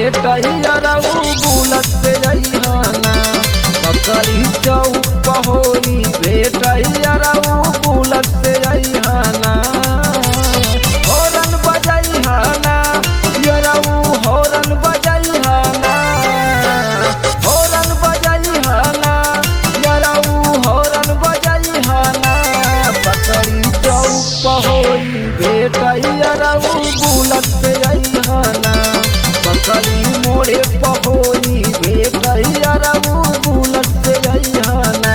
भेटैया रहू बुलत से अइहाना बकरी चौक पहोरी भेटैया रहू बुलत से अइहाना हॉर्न बजैहाना यरऊ हॉर्न बजैहाना हॉर्न बजैहाना यरऊ हॉर्न बजैहाना बकरी चौक पहोरी भेटैया रहू बुलत से अइहाना बकरी मोड़े पहोरी भेटैया रहू बुलत से अइहाना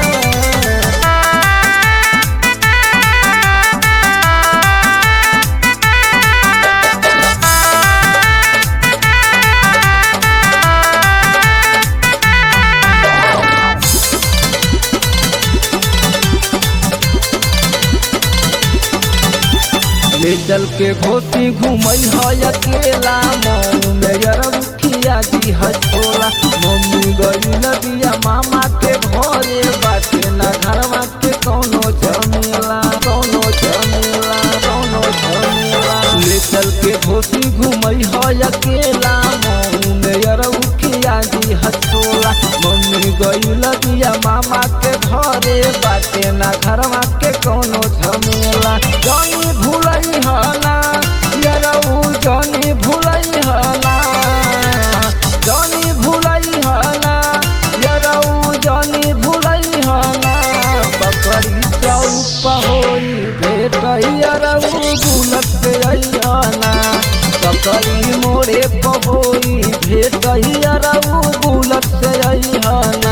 ले चल के घोटी घूमई है अकेला मऊ में यरमुखिया जी हचोला मम्मी गई नदिया मामा के घरे बाटे ना घरवा के कौनो झमेला कौनो झमेला कौनो झमेला ले चल के घोटी घूमई है अकेला मऊ में यरमुखिया जी हचोला मम्मी गई नदिया मामा के घरे बाटे ना घरवा के कौनो झमेला जानी भूलई हना यरऊ जानी भूलई हना जानी भूलई हना यरऊ जानी भूलई हना बकरी चौप होई भेटई यरऊ बुलत से अइहाना बकरी मोरे पहोई भेटई यरऊ बुलत से अइहाना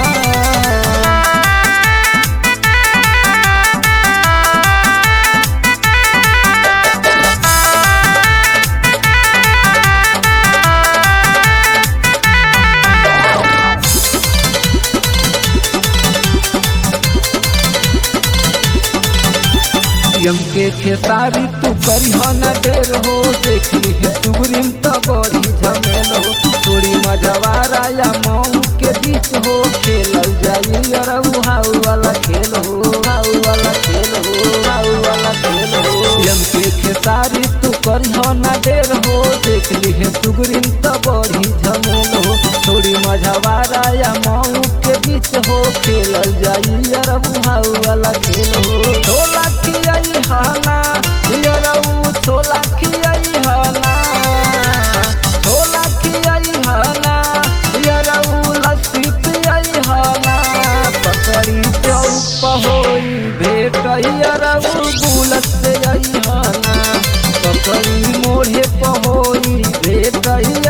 यम के खेसारी तू करी हो न देर हो देख ली है सुग्रीम तो बड़ी झमेल हो थोड़ी मजवारा या मऊ के बीच हो खेलल जाई अरऊ हाउ वाला खेल हो हाउ वाला खेल हो हाउ वाला खेल हो यम के खेसारी तू करी हो न देर हो देख ली है सुग्रीम तो बड़ी झमेल हो थोड़ी मजवारा या मऊ के बीच हो खेलल जाई अरऊ हाउ वाला खेल हो ढोला खियाई हाना यरऊ छोला खियाई हाना छोला खियाई हाना यरऊ लस्सी पियाई हाना पकड़ी चौप होई भेटई यरऊ बुलत से आई हाना पकड़ी मोढ़े पहोई भेटई